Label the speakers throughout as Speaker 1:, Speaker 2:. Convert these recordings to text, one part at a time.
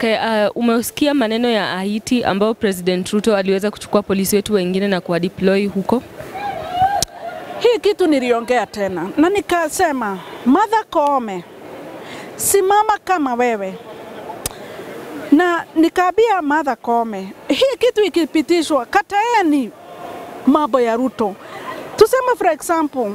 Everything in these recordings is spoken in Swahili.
Speaker 1: Okay, uh, umesikia maneno ya Haiti ambao President Ruto aliweza kuchukua polisi wetu wengine na kuwadeploy huko.
Speaker 2: Hii kitu niliongea tena na nikasema, Martha Koome, simama kama wewe, na nikaambia Martha Koome, hii kitu ikipitishwa, kataeni mambo ya Ruto. Tuseme for example,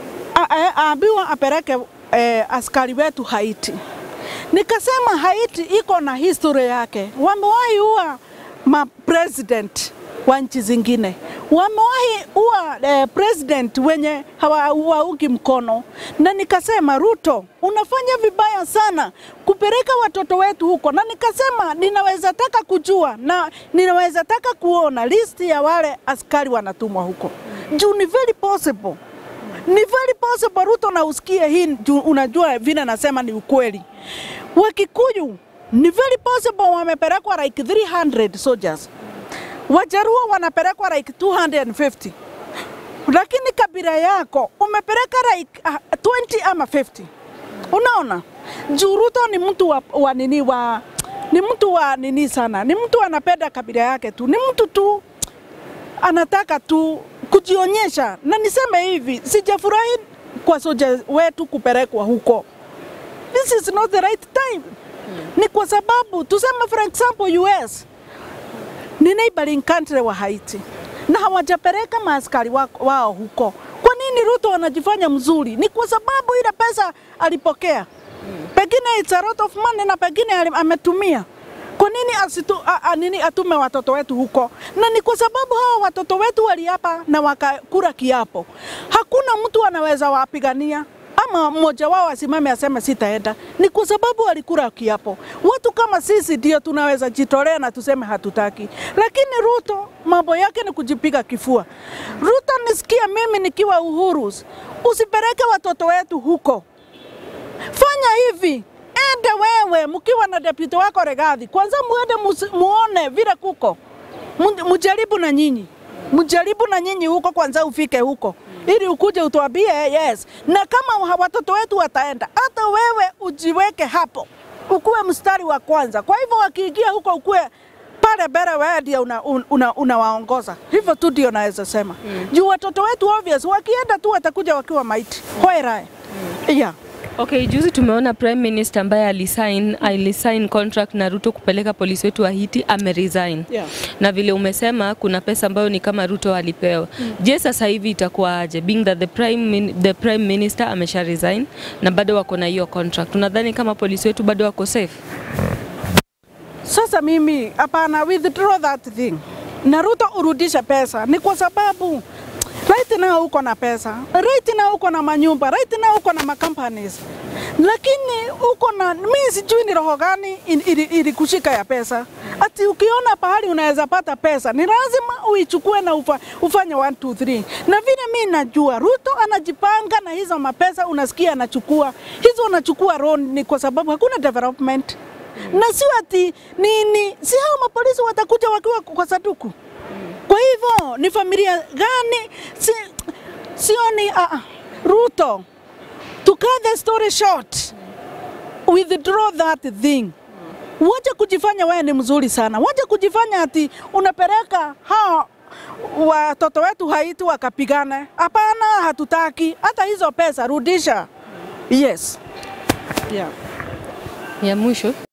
Speaker 2: aambiwa apeleke eh, askari wetu Haiti. Nikasema Haiti iko na history yake, wamewahi ua ma president wa nchi zingine, wamewahi ua eh, president wenye hawaungi mkono, na nikasema Ruto, unafanya vibaya sana kupeleka watoto wetu huko, na nikasema ninaweza taka kujua na ninaweza taka kuona list ya wale askari wanatumwa huko juu ni very possible ni very possible Ruto na usikie hii juu unajua vile nasema ni ukweli. Wakikuyu ni very possible wamepelekwa like 300 soldiers. Wajaruo wanapelekwa like 250. Lakini kabila yako umepeleka like uh, 20 ama 50. Unaona? Juu Ruto ni mtu wa, wa nini wa ni mtu wa nini sana, ni mtu anapenda kabila yake tu, ni mtu tu anataka tu kujionyesha, na niseme hivi, sijafurahi kwa soja wetu kupelekwa huko. This is not the right time. Ni kwa sababu tuseme for example US ni neighboring country wa Haiti na hawajapeleka maaskari wa, wao huko. Kwa nini Ruto anajifanya mzuri? Ni kwa sababu ile pesa alipokea, pengine it's a lot of money na pengine ametumia kwa nini asitu, a, a, nini atume watoto wetu huko? Na ni kwa sababu hawa watoto wetu waliapa na wakakula kiapo. Hakuna mtu anaweza wapigania ama mmoja wao asimame aseme sitaenda, ni kwa sababu walikula kiapo. Watu kama sisi ndio tunaweza jitolea na tuseme hatutaki, lakini Ruto mambo yake ni kujipiga kifua. Ruto, nisikia mimi nikiwa Uhuru, usipeleke watoto wetu huko, fanya hivi ende wewe mkiwa na deputy wako Regathi, kwanza muende muone vile kuko, mujaribu na nyinyi, mujaribu na nyinyi huko kwanza, ufike huko ili ukuje utuambie yes. Na kama watoto wetu wataenda, hata wewe ujiweke hapo, ukuwe mstari wa kwanza. Kwa hivyo wakiingia huko ukuwe pale mbele, wewe ndio unawaongoza. Una, una hivyo tu ndio naweza sema mm. Juu watoto wetu obvious, wakienda tu watakuja wakiwa maiti hoerae mm. yeah.
Speaker 1: Okay, juzi tumeona Prime Minister ambaye alisign alisign contract na Ruto kupeleka polisi wetu wa Haiti ameresign.
Speaker 2: Yeah.
Speaker 1: Na vile umesema kuna pesa ambayo ni kama Ruto alipewa. Mm. Je, sasa hivi itakuwa aje being that the Prime min, the Prime Minister amesha resign na bado wako na hiyo contract. Unadhani kama polisi wetu bado wako safe?
Speaker 2: Sasa mimi hapana, withdraw that thing. Na Ruto urudisha pesa ni kwa sababu right now uko na pesa, right now uko na manyumba, right now uko na macompanies, lakini uko na mimi sijui ni roho gani ilikushika ya pesa. Ati ukiona pahali unaweza pata pesa ni lazima uichukue na ufa, ufanye 1 2 3. Na vile mimi najua Ruto anajipanga na hizo mapesa, unasikia anachukua hizo, anachukua loan ni kwa sababu hakuna development na sio ati nini, si hao mapolisi watakuja wakiwa kwa saduku kwa hivyo ni familia gani? Si, sioni uh, Ruto, to cut the story short, withdraw that thing. Wacha kujifanya wewe ni mzuri sana, wacha kujifanya ati unapeleka hao watoto wetu Haiti wakapigane. Hapana, hatutaki hata hizo pesa, rudisha. Yes. Yeah.
Speaker 1: Ya mwisho